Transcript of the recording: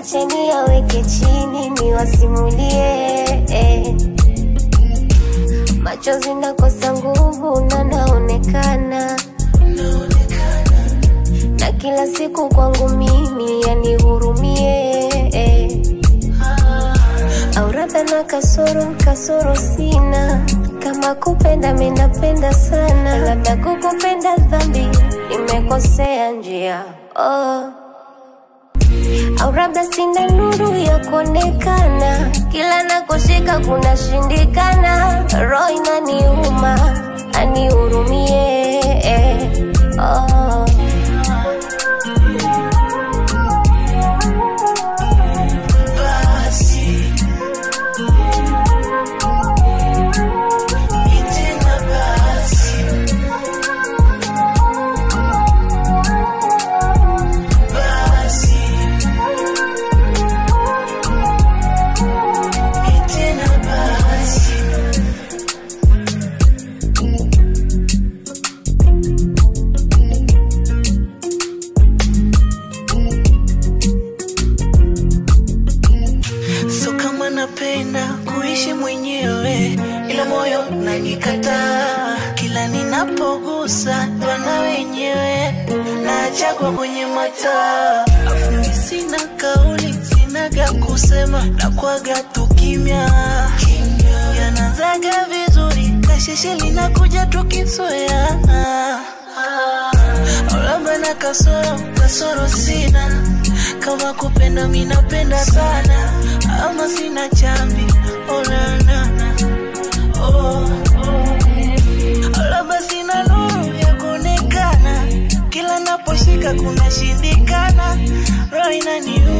acheni yaweke chini niwasimulie eh. Machozi nakosa nguvu na naonekana na kila siku kwangu mimi yanihurumie eh. Au labda na kasoro, kasoro sina kama kupenda minapenda sana, labda kukupenda dhambi, nimekosea njia oh. Au labda sina nuru ya kuonekana, kila nakoshika kunashindikana, roho inaniuma, anihurumie eh. oh. basi ni tena basi basi ni tena basi so kama napenda kuishi mwenyewe ila moyo unanikataa kila ninapogusa wana wenyewe naachagwa kwenye mataa afuni sina kauli sinaga kusema na kwaga tu kimya yanazaga vizuri kasheshe linakuja tukisoya labda na kasoro kasoro sina kama kupenda minapenda sana ama sina chambi olanana oh. labda sina nuru ya kuonekana kila naposhika kunashindikana roho inaniuma